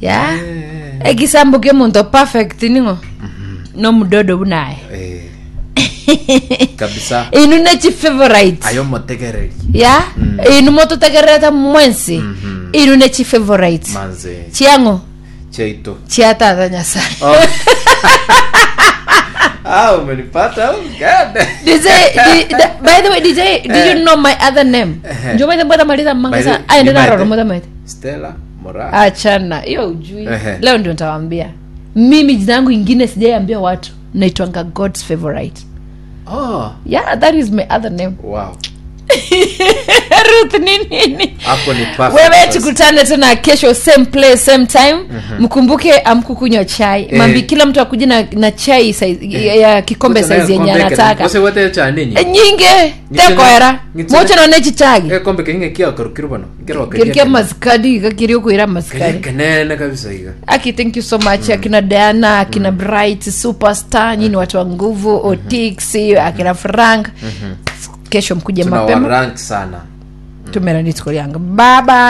ya Eh, ekisambuke muntu perfect ningo nomudodo bunaye eh. kabisa inu nechi favorite ayo motegereri ya inu motutegerete mwensi inu nechi favorite manze chiango cheito chia tata nyasaye oh. ah umenipata oh, God. DJ, di, da, by the way, DJ, did you know my other name? Eh. Njoo mwete mbona maliza By mangasa. the- Aya ndio ni naro Maite. mbona mwete. stella mora Achana. Hiyo ujui. Ehe. Leo ndio nitawaambia. Mimi jina yangu ingine sijaiambia watu. Naitwanga God's favorite. oh Yeah, that is my other name. wow Ruth ni nini? hapo ni perfect wewe basi. tukutane tena kesho same place same time mkumbuke amkukunywa chai Eh. mambi kila mtu akuja na, na chai size, ya, ya kikombe Kuta nayo saizi yenye kombe kene. anataka Kose wote cha nini E, nyinge Ngitsine- tekoera ngitsine- mocho none chichagi eh kombe kenye kia karukiro bano ngero kirikia masikadi kakiri kuira masikadi kenene kabisa higa aki thank you so much akina diana akina bright superstar nyini watu wa nguvu otix akina frank kesho mkuje tuna mapema warank sana tumeranditskolianga baba